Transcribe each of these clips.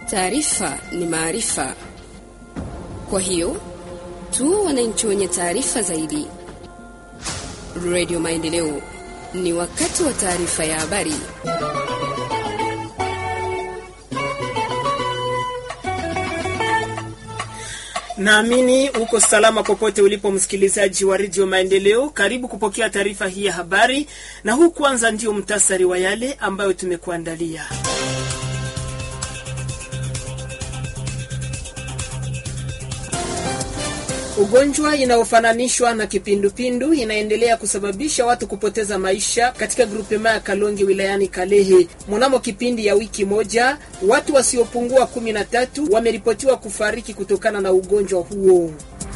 Taarifa ni maarifa, kwa hiyo tu wananchi wenye taarifa zaidi. Radio Maendeleo, ni wakati wa taarifa ya habari. Naamini uko salama popote ulipo, msikilizaji wa redio Maendeleo. Karibu kupokea taarifa hii ya habari, na huu kwanza ndio mtasari wa yale ambayo tumekuandalia. Ugonjwa inayofananishwa na kipindupindu inaendelea kusababisha watu kupoteza maisha katika grupema ya Kalonge wilayani Kalehe. Mnamo kipindi ya wiki moja, watu wasiopungua kumi na tatu wameripotiwa kufariki kutokana na ugonjwa huo.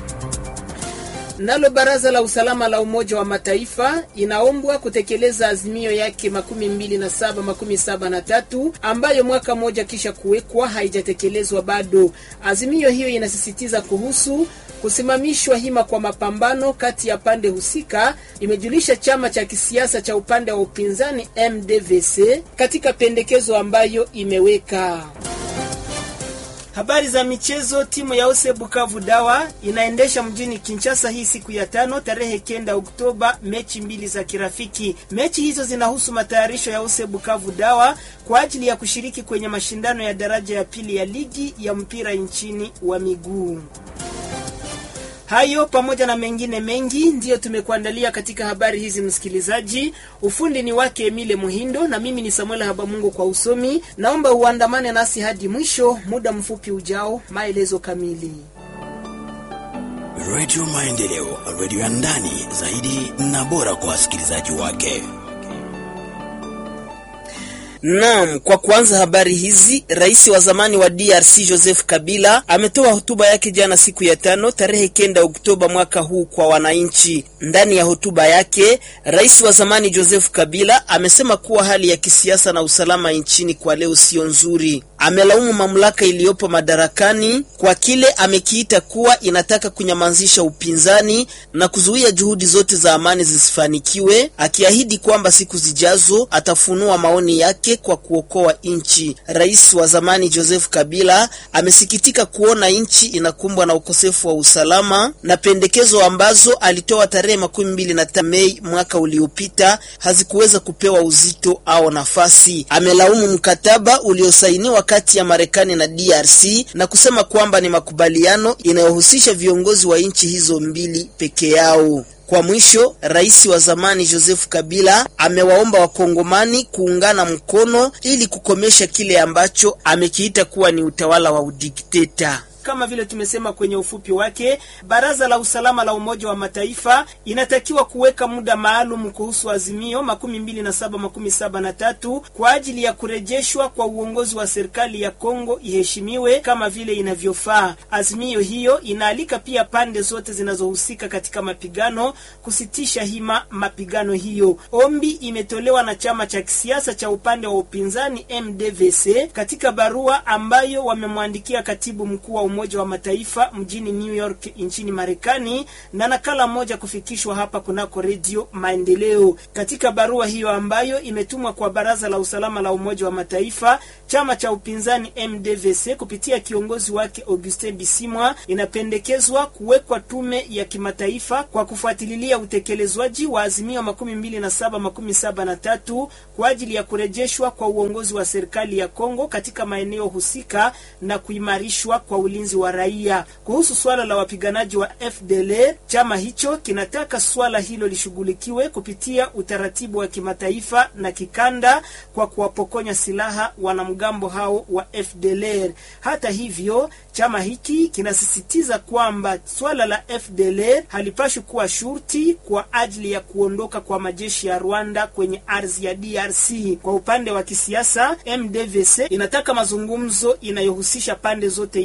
Nalo baraza la usalama la Umoja wa Mataifa inaombwa kutekeleza azimio yake makumi mbili na saba makumi saba na tatu ambayo mwaka mmoja kisha kuwekwa haijatekelezwa bado. Azimio hiyo inasisitiza kuhusu kusimamishwa hima kwa mapambano kati ya pande husika, imejulisha chama cha kisiasa cha upande wa upinzani MDVC katika pendekezo ambayo imeweka. Habari za michezo. Timu ya Ose Bukavu Dawa inaendesha mjini Kinshasa hii siku ya tano tarehe kenda Oktoba mechi mbili za kirafiki. Mechi hizo zinahusu matayarisho ya Ose Bukavu Dawa kwa ajili ya kushiriki kwenye mashindano ya daraja ya pili ya ligi ya mpira nchini wa miguu. Hayo pamoja na mengine mengi ndiyo tumekuandalia katika habari hizi, msikilizaji. Ufundi ni wake Emile Muhindo na mimi ni Samuel Habamungu kwa usomi. Naomba uandamane nasi hadi mwisho. Muda mfupi ujao, maelezo kamili. Radio Maendeleo, radio ya ndani zaidi na bora kwa wasikilizaji wake. Naam, kwa kuanza habari hizi, rais wa zamani wa DRC Joseph Kabila ametoa hotuba yake jana siku ya tano tarehe kenda Oktoba mwaka huu kwa wananchi. Ndani ya hotuba yake, rais wa zamani Joseph Kabila amesema kuwa hali ya kisiasa na usalama nchini kwa leo sio nzuri. Amelaumu mamlaka iliyopo madarakani kwa kile amekiita kuwa inataka kunyamazisha upinzani na kuzuia juhudi zote za amani zisifanikiwe, akiahidi kwamba siku zijazo atafunua maoni yake kwa kuokoa nchi. Rais wa zamani Joseph Kabila amesikitika kuona nchi inakumbwa na ukosefu wa usalama na pendekezo ambazo alitoa tarehe makumi mbili na tano Mei mwaka uliopita hazikuweza kupewa uzito au nafasi. Amelaumu mkataba uliosainiwa kati ya Marekani na DRC na kusema kwamba ni makubaliano inayohusisha viongozi wa nchi hizo mbili peke yao. Kwa mwisho, rais wa zamani Joseph Kabila amewaomba wakongomani kuungana mkono ili kukomesha kile ambacho amekiita kuwa ni utawala wa udikteta. Kama vile tumesema kwenye ufupi wake, baraza la usalama la Umoja wa Mataifa inatakiwa kuweka muda maalum kuhusu azimio makumi mbili na saba makumi saba na tatu kwa ajili ya kurejeshwa kwa uongozi wa serikali ya Kongo iheshimiwe kama vile inavyofaa. Azimio hiyo inaalika pia pande zote zinazohusika katika mapigano kusitisha hima mapigano hiyo. Ombi imetolewa na chama cha kisiasa cha upande wa upinzani MDVC katika barua ambayo wamemwandikia katibu mkuu wa Umoja wa Mataifa mjini New York nchini Marekani, na nakala moja kufikishwa hapa kunako Redio Maendeleo. Katika barua hiyo ambayo imetumwa kwa Baraza la Usalama la Umoja wa Mataifa, chama cha upinzani MDVC kupitia kiongozi wake Augustin Bisimwa inapendekezwa kuwekwa tume ya kimataifa kwa kufuatilia utekelezwaji wa azimio makumi mbili na saba makumi saba na tatu kwa ajili ya kurejeshwa kwa uongozi wa serikali ya Kongo katika maeneo husika na kuimarishwa kwa ulinzi wa raia. Kuhusu swala la wapiganaji wa FDLR, chama hicho kinataka swala hilo lishughulikiwe kupitia utaratibu wa kimataifa na kikanda kwa kuwapokonya silaha wanamgambo hao wa FDLR. Hata hivyo, chama hiki kinasisitiza kwamba swala la FDLR halipashwi kuwa shurti kwa ajili ya kuondoka kwa majeshi ya Rwanda kwenye ardhi ya DRC. Kwa upande wa kisiasa, MDVC inataka mazungumzo inayohusisha pande zote ifanyike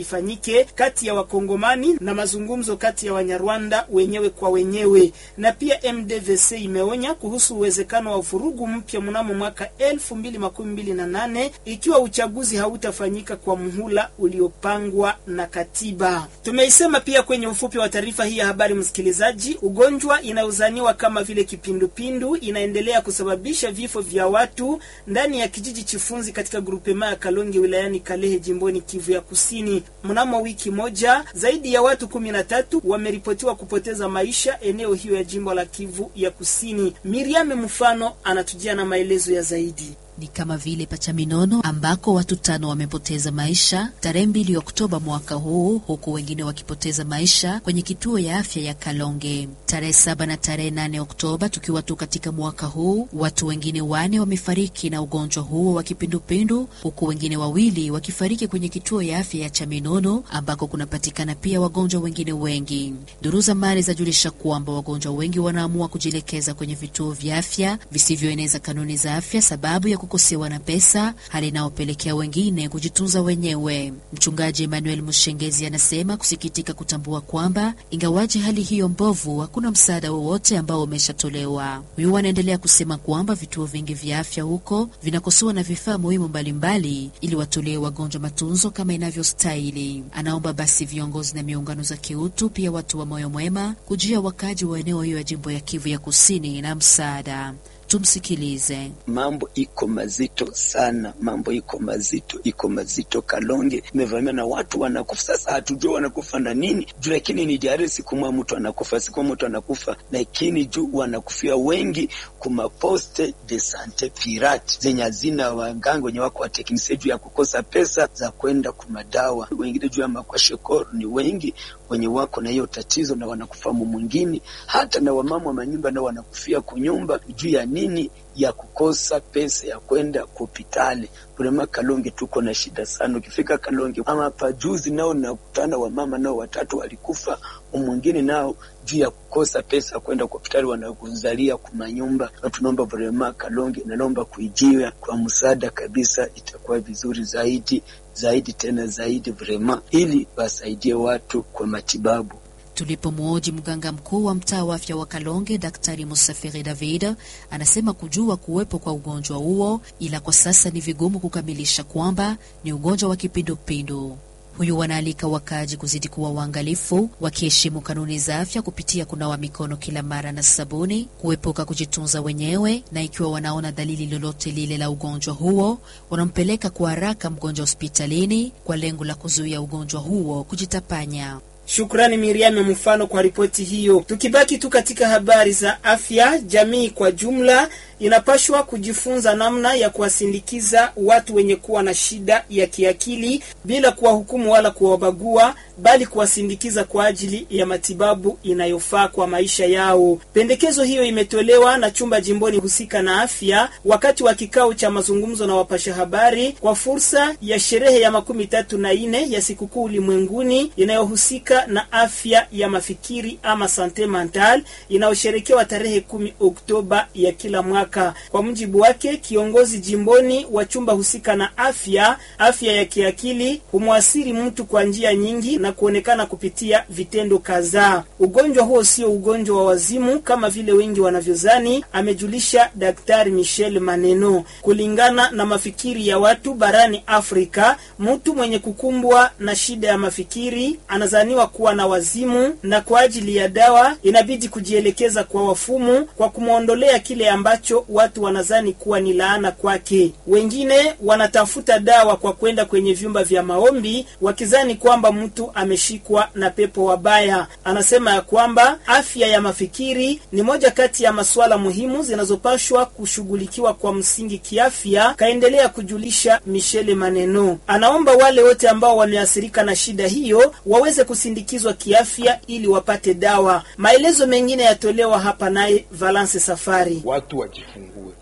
wake kati ya Wakongomani na mazungumzo kati ya Wanyarwanda wenyewe kwa wenyewe. Na pia MDVC imeonya kuhusu uwezekano wa vurugu mpya mnamo mwaka elfu mbili makumi mbili na nane ikiwa uchaguzi hautafanyika kwa muhula uliopangwa na katiba. Tumeisema pia kwenye ufupi wa taarifa hii ya habari, msikilizaji, ugonjwa inayozaniwa kama vile kipindupindu inaendelea kusababisha vifo vya watu ndani ya kijiji Chifunzi katika grupema ya Kalonge wilayani Kalehe jimboni Kivu ya Kusini. Mnamo wiki moja zaidi ya watu kumi na tatu wameripotiwa kupoteza maisha eneo hiyo ya jimbo la Kivu ya Kusini. Miriam mfano anatujia na maelezo ya zaidi ni kama vile Pachaminono ambako watu tano wamepoteza maisha tarehe mbili Oktoba mwaka huu, huku wengine wakipoteza maisha kwenye kituo ya afya ya Kalonge tarehe saba na tarehe nane Oktoba. Tukiwa tu katika mwaka huu, watu wengine wane wamefariki na ugonjwa huo wa kipindupindu, huku wengine wawili wakifariki kwenye kituo ya afya ya Chaminono ambako kunapatikana pia wagonjwa wengine wengi. Duru za mali zajulisha kwamba wagonjwa wengi wanaamua kujielekeza kwenye vituo vya afya visivyoeneza kanuni za afya sababu ya kukosewa na pesa, hali inayopelekea wengine kujitunza wenyewe. Mchungaji Emmanuel Mushengezi anasema kusikitika kutambua kwamba ingawaje hali hiyo mbovu, hakuna msaada wowote ambao umeshatolewa. Huyu anaendelea kusema kwamba vituo vingi vya afya huko vinakosewa na vifaa muhimu mbalimbali ili watolee wagonjwa matunzo kama inavyostahili. Anaomba basi viongozi na miungano za kiutu, pia watu wa moyo mwema kujia wakaji wa eneo hiyo ya jimbo ya Kivu ya Kusini na msaada. Tumsikilize. Mambo iko mazito sana, mambo iko mazito, iko mazito. Kalonge imevamia na watu wanakufa. Sasa hatujua wanakufa na nini juu, lakini ni diari, siku moja mtu anakufa, siku moja mtu anakufa, lakini juu wanakufia wengi kuma poste de sante pirate zenye hazina waganga wenye wako wateknisia juu ya kukosa pesa za kwenda kumadawa, wengine juu ya makwashekoro ni wengi wenye wako na hiyo tatizo na wanakufa mwingine, hata na wamama wa manyumba nao wanakufia kunyumba juu ya nini ya kukosa pesa ya kwenda hospitali. Vrema Kalonge tuko na shida sana. Ukifika Kalonge ama pajuzi nao nakutana wamama nao watatu walikufa, mwingine nao juu ya kukosa pesa kwenda hospitali wanakuzalia kumanyumba. Na tunaomba vrema Kalonge, naomba kuijiwa kwa msaada kabisa, itakuwa vizuri zaidi zaidi tena zaidi vrema, ili wasaidie watu kwa matibabu. Tulipomwoji mganga mkuu wa mtaa wa afya wa Kalonge, Daktari Musafiri David anasema kujua kuwepo kwa ugonjwa huo, ila kwa sasa ni vigumu kukamilisha kwamba ni ugonjwa wa kipindupindu. Huyu wanaalika wakaji kuzidi kuwa waangalifu, wakiheshimu kanuni za afya kupitia kunawa mikono kila mara na sabuni, kuepuka kujitunza wenyewe, na ikiwa wanaona dalili lolote lile la ugonjwa huo, wanampeleka kwa haraka mgonjwa hospitalini kwa lengo la kuzuia ugonjwa huo kujitapanya. Shukrani Miriam mfano kwa ripoti hiyo. Tukibaki tu katika habari za afya, jamii kwa jumla inapashwa kujifunza namna ya kuwasindikiza watu wenye kuwa na shida ya kiakili bila kuwahukumu wala kuwabagua, bali kuwasindikiza kwa ajili ya matibabu inayofaa kwa maisha yao. Pendekezo hiyo imetolewa na chumba jimboni husika na afya wakati wa kikao cha mazungumzo na wapasha habari kwa fursa ya sherehe ya makumi tatu na nne ya sikukuu ulimwenguni inayohusika na afya ya mafikiri ama sante mental inayosherekewa tarehe kumi Oktoba ya kila mwaka. Kwa mujibu wake kiongozi jimboni wa chumba husika na afya, afya ya kiakili humwasiri mtu kwa njia nyingi na kuonekana kupitia vitendo kadhaa. Ugonjwa huo sio ugonjwa wa wazimu kama vile wengi wanavyozani, amejulisha Daktari Michel Maneno. Kulingana na mafikiri ya watu barani Afrika, mtu mwenye kukumbwa na shida ya mafikiri anazaniwa kuwa na wazimu, na kwa ajili ya dawa inabidi kujielekeza kwa wafumu kwa kumwondolea kile ambacho watu wanazani kuwa ni laana kwake. Wengine wanatafuta dawa kwa kwenda kwenye vyumba vya maombi wakizani kwamba mtu ameshikwa na pepo wabaya. Anasema ya kwamba afya ya mafikiri ni moja kati ya masuala muhimu zinazopashwa kushughulikiwa kwa msingi kiafya, kaendelea kujulisha Michele Maneno. Anaomba wale wote ambao wameathirika na shida hiyo waweze kusindikizwa kiafya ili wapate dawa. Maelezo mengine yatolewa hapa naye Valence Safari. Watu wajifungue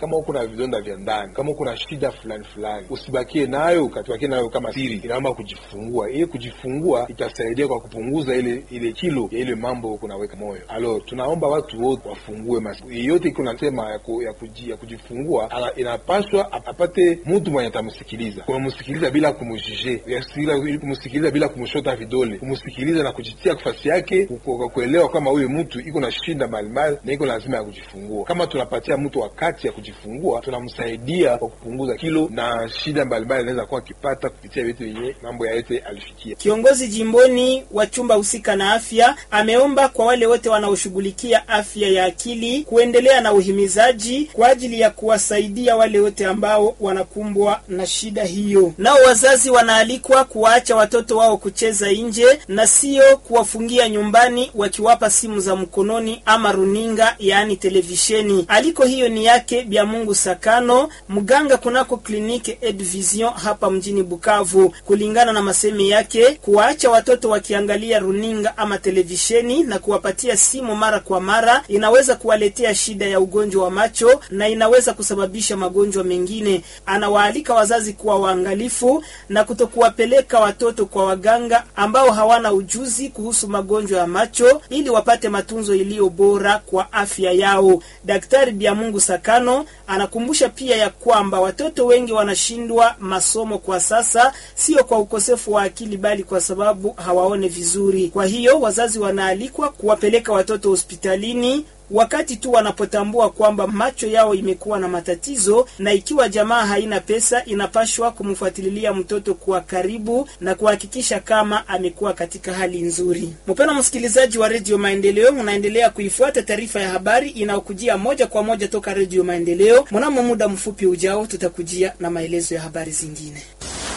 kama uko na vidonda vya ndani, kama uko na shida fulani fulani, usibakie nayo ukatubakie nayo kama siri, inaomba kujifungua. Ili kujifungua itasaidia kwa kupunguza ile ile kilo ya ile mambo kunaweka moyo. Alo, tunaomba watu wote wafungue mas yeyote iko nasema ya, ku, ya, kuji, ya kujifungua ala, inapaswa apate mtu mwenye atamsikiliza, kumsikiliza bila kumujije, kumsikiliza bila kumshota vidole, kumsikiliza na kujitia nafasi yake, kwa kuelewa kama huyu mtu iko na shinda mbalimbali na iko lazima ya kujifungua. Kama tunapatia mtu wakati ya kujifungua, tunamsaidia kwa kupunguza kilo na shida mbalimbali anaweza kuwa akipata kupitia vitu yenye mambo ya yote alifikia. Kiongozi jimboni wa chumba husika na afya ameomba kwa wale wote wanaoshughulikia afya ya akili kuendelea na uhimizaji kwa ajili ya kuwasaidia wale wote ambao wanakumbwa na shida hiyo. Nao wazazi wanaalikwa kuwaacha watoto wao kucheza nje na sio kuwafungia nyumbani wakiwapa simu za mkononi ama runinga, yaani televisheni. Aliko hiyo ni yake Bya Mungu Sakano, mganga kunako kliniki Edvision hapa mjini Bukavu. Kulingana na masemi yake, kuwaacha watoto wakiangalia runinga ama televisheni na kuwapatia simu mara kwa mara inaweza kuwaletea shida ya ugonjwa wa macho na inaweza kusababisha magonjwa mengine. Anawaalika wazazi kuwa waangalifu na kutokuwapeleka watoto kwa waganga ambao hawana ujuzi kuhusu magonjwa ya macho ili wapate matunzo iliyo bora kwa afya yao. Daktari Biamungu Sakano anakumbusha pia ya kwamba watoto wengi wanashindwa masomo kwa sasa, sio kwa ukosefu wa akili, bali kwa sababu hawaone vizuri. Kwa hiyo wazazi wanaalikwa kuwapeleka watoto hospitalini wakati tu wanapotambua kwamba macho yao imekuwa na matatizo, na ikiwa jamaa haina pesa, inapashwa kumfuatilia mtoto kwa karibu na kuhakikisha kama amekuwa katika hali nzuri. Mpendwa msikilizaji wa Redio Maendeleo, unaendelea kuifuata taarifa ya habari inayokujia moja kwa moja toka Redio Maendeleo. Mnamo muda mfupi ujao, tutakujia na maelezo ya habari zingine.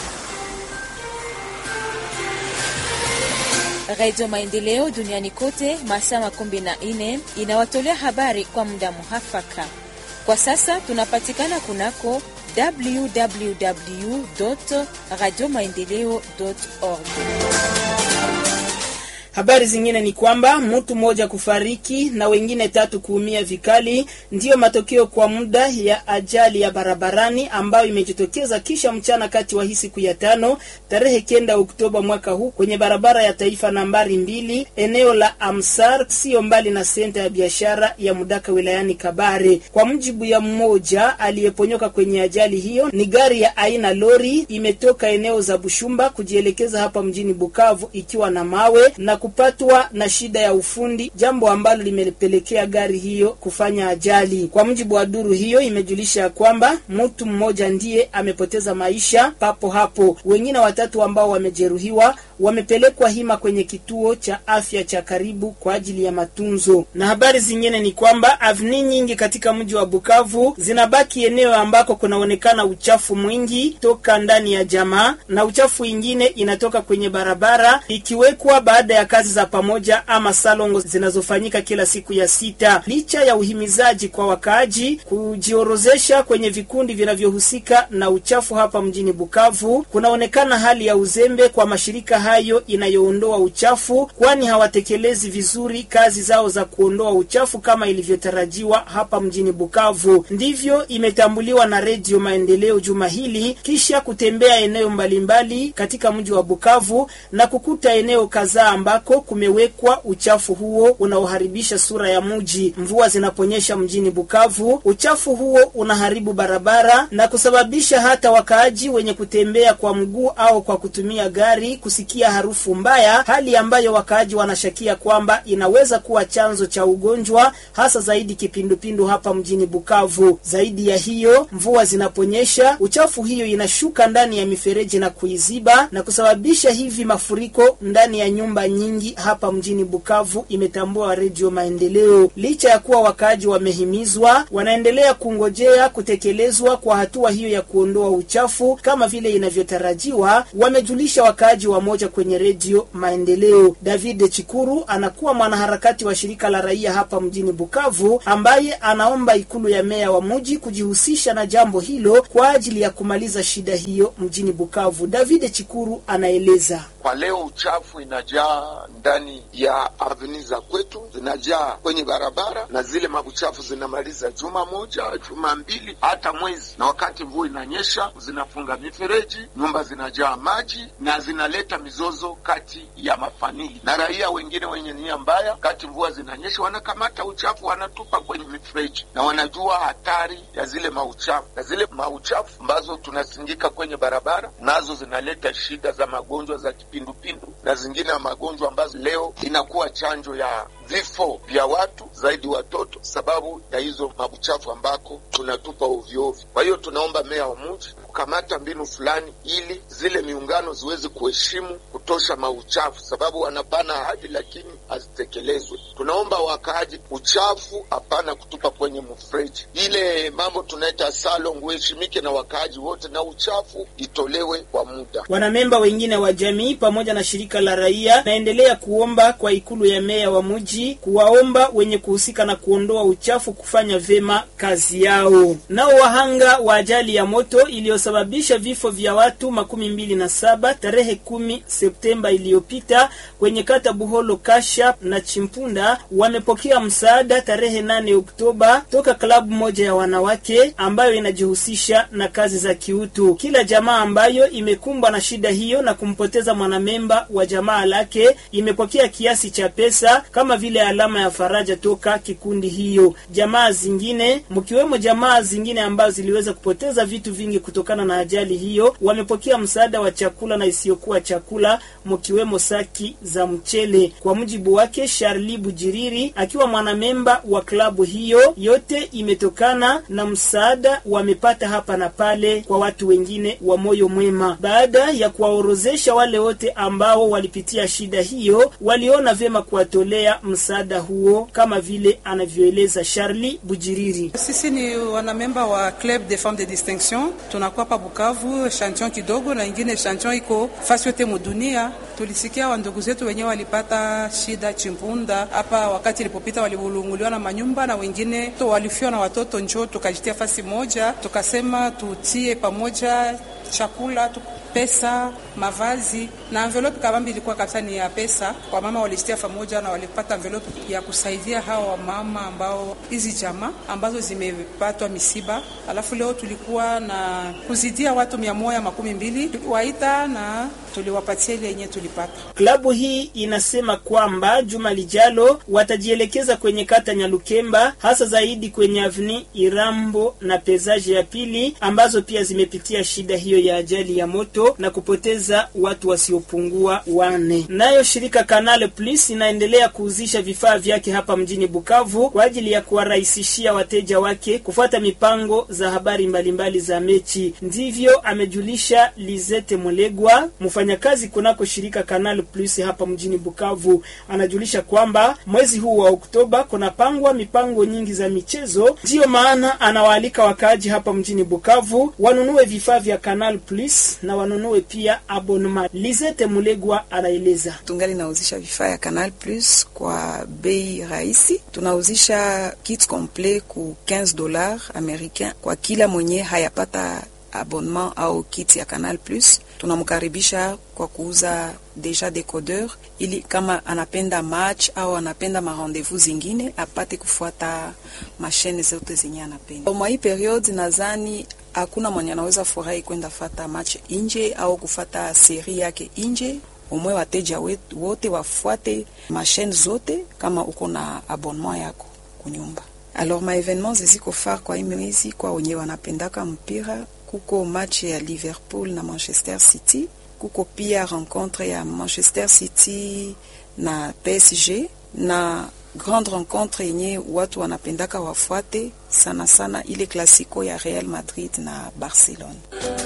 Radio Maendeleo duniani kote masaa makumi na nne inawatolea habari kwa muda muhafaka. Kwa sasa tunapatikana kunako www radio maendeleo org. Habari zingine ni kwamba mtu mmoja kufariki na wengine tatu kuumia vikali ndiyo matokeo kwa muda ya ajali ya barabarani ambayo imejitokeza kisha mchana kati wa hii siku ya tano tarehe kenda Oktoba mwaka huu kwenye barabara ya taifa nambari mbili eneo la Amsar, sio mbali na senta ya biashara ya Mudaka wilayani Kabare. Kwa mujibu ya mmoja aliyeponyoka kwenye ajali hiyo, ni gari ya aina lori imetoka eneo za Bushumba kujielekeza hapa mjini Bukavu ikiwa na mawe na kupatwa na shida ya ufundi, jambo ambalo limepelekea gari hiyo kufanya ajali. Kwa mujibu wa duru hiyo, imejulisha kwamba mtu mmoja ndiye amepoteza maisha papo hapo, wengine watatu ambao wamejeruhiwa wamepelekwa hima kwenye kituo cha afya cha karibu kwa ajili ya matunzo. Na habari zingine ni kwamba avni nyingi katika mji wa Bukavu zinabaki eneo ambako kunaonekana uchafu mwingi toka ndani ya jamaa na uchafu ingine inatoka kwenye barabara ikiwekwa baada ya kazi za pamoja ama salongo zinazofanyika kila siku ya sita. Licha ya uhimizaji kwa wakaaji kujiorozesha kwenye vikundi vinavyohusika na uchafu hapa mjini Bukavu, kunaonekana hali ya uzembe kwa mashirika hayo inayoondoa uchafu, kwani hawatekelezi vizuri kazi zao za kuondoa uchafu kama ilivyotarajiwa hapa mjini Bukavu. Ndivyo imetambuliwa na Redio Maendeleo juma hili kisha kutembea eneo mbalimbali katika mji wa Bukavu na kukuta eneo kadhaa ambako kumewekwa uchafu huo unaoharibisha sura ya mji. Mvua zinaponyesha mjini Bukavu, uchafu huo unaharibu barabara na kusababisha hata wakaaji wenye kutembea kwa mguu au kwa kutumia gari kusikia harufu mbaya, hali ambayo wakaaji wanashakia kwamba inaweza kuwa chanzo cha ugonjwa, hasa zaidi kipindupindu hapa mjini Bukavu. Zaidi ya hiyo, mvua zinaponyesha, uchafu hiyo inashuka ndani ya mifereji na kuiziba na kusababisha hivi mafuriko ndani ya nyumba nyingi hapa mjini Bukavu, imetambua Redio Maendeleo. Licha ya kuwa wakaaji wamehimizwa, wanaendelea kungojea kutekelezwa kwa hatua hiyo ya kuondoa uchafu kama vile inavyotarajiwa, wamejulisha wakaaji wa moja kwenye Redio Maendeleo. David Chikuru anakuwa mwanaharakati wa shirika la raia hapa mjini Bukavu, ambaye anaomba ikulu ya meya wa mji kujihusisha na jambo hilo kwa ajili ya kumaliza shida hiyo mjini Bukavu. David Chikuru anaeleza. Kwa leo uchafu inajaa ndani ya aveni za kwetu, zinajaa kwenye barabara, na zile mabuchafu zinamaliza juma moja, juma mbili, hata mwezi. Na wakati mvua inanyesha, zinafunga mifereji, nyumba zinajaa maji na zinaleta mizozo kati ya mafamili na raia wengine wenye nia mbaya. Wakati mvua zinanyesha, wanakamata uchafu wanatupa kwenye mifereji, na wanajua hatari ya zile mauchafu, na zile mauchafu ambazo tunasindika kwenye barabara nazo zinaleta shida za magonjwa za kipindupindu na zingine ya magonjwa ambazo leo inakuwa chanjo ya vifo vya watu zaidi watoto, sababu ya hizo mabuchafu ambako tunatupa ovyoovyo. Kwa hiyo tunaomba meya wa mji kukamata mbinu fulani, ili zile miungano ziweze kuheshimu kutosha mauchafu, sababu wanapana ahadi lakini hazitekelezwe. Tunaomba wakaaji, uchafu hapana kutupa kwenye mfereji. Ile mambo tunaita salon uheshimike na wakaaji wote, na uchafu itolewe kwa muda. Wanamemba wengine wa jamii pamoja na shirika la raia naendelea kuomba kwa ikulu ya meya wa mji kuwaomba wenye kuhusika na kuondoa uchafu kufanya vema kazi yao. Nao wahanga wa ajali ya moto iliyosababisha vifo vya watu makumi mbili na saba tarehe kumi Septemba iliyopita kwenye kata Buholo Kasha na Chimpunda wamepokea msaada tarehe nane Oktoba toka klabu moja ya wanawake ambayo inajihusisha na kazi za kiutu. Kila jamaa ambayo imekumbwa na shida hiyo na kumpoteza mwanamemba wa jamaa lake imepokea kiasi cha pesa kama vile alama ya faraja toka kikundi hiyo. Jamaa zingine mkiwemo jamaa zingine ambazo ziliweza kupoteza vitu vingi kutokana na ajali hiyo wamepokea msaada wa chakula na isiyokuwa chakula mkiwemo saki za mchele. Kwa mujibu wake Charli Bujiriri akiwa mwanamemba wa klabu hiyo, yote imetokana na msaada wamepata hapa na pale kwa watu wengine wa moyo mwema. Baada ya kuwaorozesha wale wote ambao walipitia shida hiyo, waliona vyema kuwatolea msaada huo kama vile anavyoeleza Charli Bujiriri. Sisi ni wanamemba wa Club des Femmes de Distinction, tunakuwa pa Bukavu, chantion kidogo na ingine chantion iko fasi yote mudunia. Tulisikia wandugu zetu wenyewe walipata shida Chimpunda hapa, wakati ilipopita walivulunguliwa na manyumba na wengine to walifiwa na watoto, njoo tukajitia fasi moja, tukasema tutie pamoja chakula tu pesa, mavazi na envelope kabambi ilikuwa kabisa ni ya pesa. Kwa mama walistia pamoja na walipata envelope ya kusaidia hawa wamama ambao hizi jamaa ambazo zimepatwa misiba. Alafu leo tulikuwa na kuzidia watu mia moja makumi mbili waita na tuliwapatia ile yenye tulipata. Klabu hii inasema kwamba juma lijalo watajielekeza kwenye kata Nyalukemba, hasa zaidi kwenye avni Irambo na pezaje ya pili ambazo pia zimepitia shida hiyo ya ajali ya moto na kupoteza watu wasiopungua wane. Nayo shirika Canal Plus inaendelea kuuzisha vifaa vyake hapa mjini Bukavu kwa ajili ya kuwarahisishia wateja wake kufuata mipango za habari mbalimbali mbali za mechi. Ndivyo amejulisha Lizete Mulegwa, mfanyakazi kunako shirika Canal Plus hapa mjini Bukavu. Anajulisha kwamba mwezi huu wa Oktoba kunapangwa mipango nyingi za michezo, ndiyo maana anawaalika wakaaji hapa mjini Bukavu wanunue vifaa vya Canal Plus na wanunue pia abonnement. Lizete Mulegwa anaeleza. Tungali nauzisha vifaa ya Canal Plus kwa bei rahisi. Tunauzisha kit complet ku 15 dollars americain kwa kila mwenye hayapata abonnement au kit ya Canal Plus. Tunamkaribisha kwa kuuza deja decodeur, ili kama anapenda match au anapenda ma rendezvous zingine apate kufuata mashine zote zenye anapenda. Mwa hii periode nadhani hakuna mwenye anaweza furahi kwenda fata match inje au kufata seri yake inje. Umwe wateja wote wafuate mashine zote kama uko na abonnement yako kunyumba. Alors ma evenement ziziko far kwa hii mwezi kwa wenye wanapendaka mpira kuko match ya Liverpool na Manchester City, kuko pia rencontre ya Manchester City na PSG na grande rencontre yenye watu wanapendaka wafuate sana sana ile klasiko ya Real Madrid na Barcelona.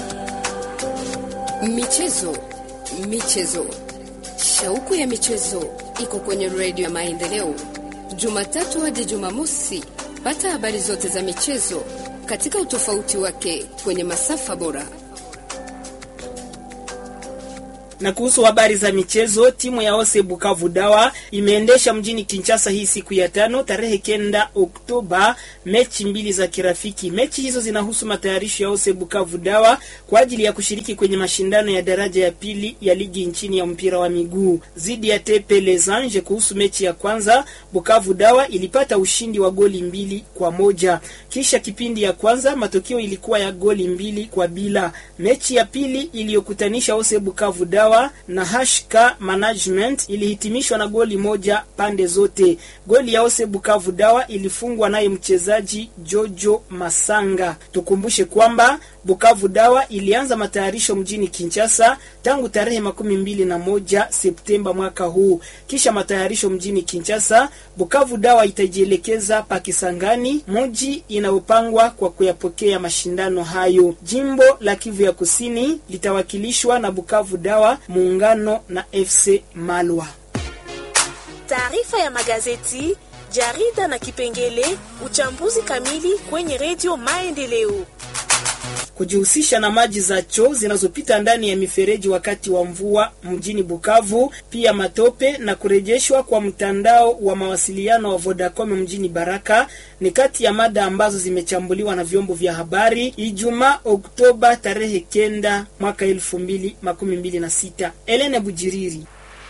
Michezo, michezo, shauku ya michezo iko kwenye redio ya Maendeleo, Jumatatu hadi Jumamosi. Pata habari zote za michezo katika utofauti wake kwenye masafa bora. Na kuhusu habari za michezo, timu ya Ose Bukavu Dawa imeendesha mjini Kinshasa hii siku ya tano tarehe kenda Oktoba mechi mbili za kirafiki. Mechi hizo zinahusu matayarisho ya Ose Bukavu Dawa kwa ajili ya kushiriki kwenye mashindano ya daraja ya pili ya ligi nchini ya mpira wa miguu dhidi ya Tepe Les Anges. Kuhusu mechi ya kwanza, Bukavu Dawa ilipata ushindi wa goli mbili kwa moja. Kisha kipindi ya kwanza matokeo ilikuwa ya goli mbili kwa bila. Mechi ya pili iliyokutanisha Ose Bukavu Dawa na Hashka Management ilihitimishwa na goli moja pande zote. Goli ya Ose Bukavu Dawa ilifungwa naye mchezaji Jojo Masanga. Tukumbushe kwamba Bukavu Dawa ilianza matayarisho mjini Kinshasa tangu tarehe makumi mbili na moja Septemba mwaka huu. Kisha matayarisho mjini Kinshasa, Bukavu Dawa itajielekeza Pakisangani, mji inayopangwa kwa kuyapokea mashindano hayo. Jimbo la Kivu ya Kusini litawakilishwa na Bukavu Dawa muungano na FC Malwa. Taarifa ya magazeti, jarida na kipengele uchambuzi kamili kwenye redio Maendeleo. Kujihusisha na maji za choo zinazopita ndani ya mifereji wakati wa mvua mjini Bukavu, pia matope na kurejeshwa kwa mtandao wa mawasiliano wa Vodacom mjini Baraka ni kati ya mada ambazo zimechambuliwa na vyombo vya habari Ijumaa Oktoba tarehe kenda mwaka elfu mbili makumi mbili na sita. Elene Bujiriri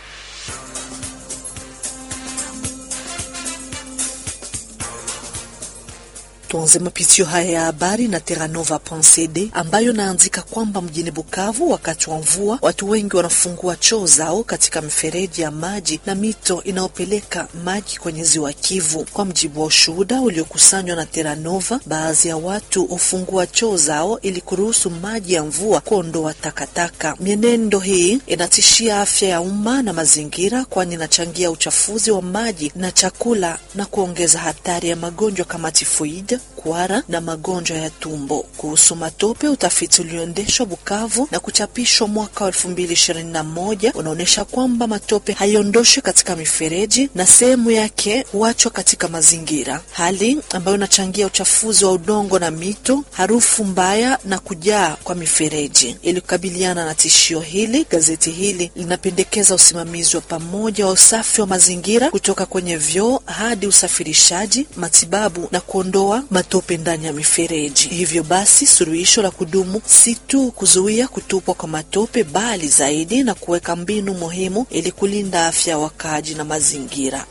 Tuanze mapitio haya ya habari na Terranova.cd ambayo naandika kwamba mjini Bukavu, wakati wa mvua, watu wengi wanafungua choo zao katika mifereji ya maji na mito inayopeleka maji kwenye ziwa Kivu. Kwa mjibu wa ushuhuda uliokusanywa na Terranova, baadhi ya watu hufungua choo zao ili kuruhusu maji ya mvua kuondoa takataka. Mienendo hii inatishia afya ya umma na mazingira, kwani inachangia uchafuzi wa maji na chakula na kuongeza hatari ya magonjwa kama tifoid kuhara na magonjwa ya tumbo. Kuhusu matope, utafiti ulioendeshwa Bukavu na kuchapishwa mwaka wa elfu mbili ishirini na moja unaonyesha kwamba matope haiondoshwi katika mifereji na sehemu yake huachwa katika mazingira, hali ambayo inachangia uchafuzi wa udongo na mito, harufu mbaya na kujaa kwa mifereji. Ili kukabiliana na tishio hili, gazeti hili linapendekeza usimamizi wa pamoja wa usafi wa mazingira kutoka kwenye vyoo hadi usafirishaji, matibabu na kuondoa matope ndani ya mifereji. Hivyo basi, suluhisho la kudumu si tu kuzuia kutupwa kwa matope, bali zaidi na kuweka mbinu muhimu ili kulinda afya ya wakaaji na mazingira.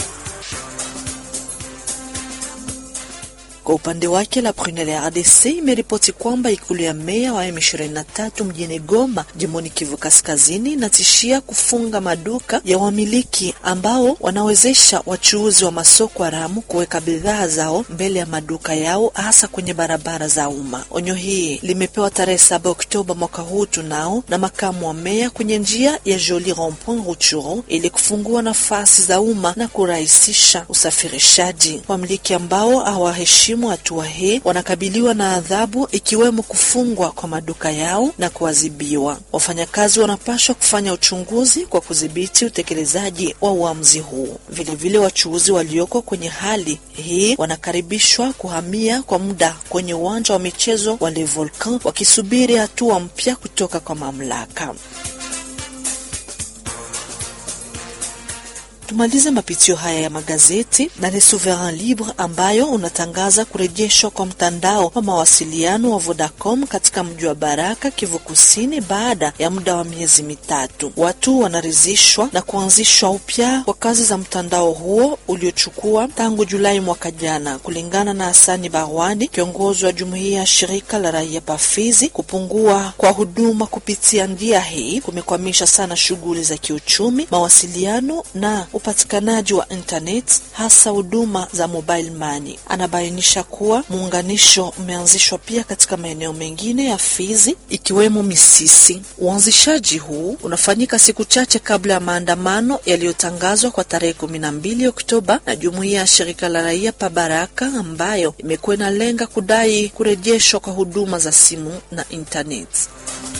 Kwa upande wake la Prunelle ya RDC imeripoti kwamba ikulu ya meya wa M23 mjini Goma, jimboni Kivu Kaskazini, inatishia kufunga maduka ya wamiliki ambao wanawezesha wachuuzi wa masoko haramu kuweka bidhaa zao mbele ya maduka yao, hasa kwenye barabara za umma. Onyo hii limepewa tarehe 7 Oktoba mwaka huu tunao na makamu wa meya kwenye njia ya Joli Rond-Point Rutshuru ili kufungua nafasi za umma na kurahisisha usafirishaji. Wamiliki ambao hawaheshimu hatua hii wanakabiliwa na adhabu ikiwemo kufungwa kwa maduka yao na kuadhibiwa. Wafanyakazi wanapaswa kufanya uchunguzi kwa kudhibiti utekelezaji wa uamuzi huu. Vilevile, wachuuzi walioko kwenye hali hii wanakaribishwa kuhamia kwa muda kwenye uwanja wa michezo wa Le Volcan wakisubiri hatua mpya kutoka kwa mamlaka. Tumalize mapitio haya ya magazeti na Le Souverain Libre ambayo unatangaza kurejeshwa kwa mtandao wa mawasiliano wa Vodacom katika mji wa Baraka, Kivu Kusini, baada ya muda wa miezi mitatu. Watu wanaridhishwa na kuanzishwa upya kwa kazi za mtandao huo uliochukua tangu Julai mwaka jana, kulingana na Hasani Barwani, kiongozi wa jumuiya ya shirika la raia Pafizi. Kupungua kwa huduma kupitia njia hii kumekwamisha sana shughuli za kiuchumi, mawasiliano na upatikanaji wa internet hasa huduma za mobile money. Anabainisha kuwa muunganisho umeanzishwa pia katika maeneo mengine ya Fizi ikiwemo Misisi. Uanzishaji huu unafanyika siku chache kabla ya maandamano yaliyotangazwa kwa tarehe kumi na mbili Oktoba na jumuiya ya shirika la raia pa Baraka ambayo imekuwa inalenga kudai kurejeshwa kwa huduma za simu na internet.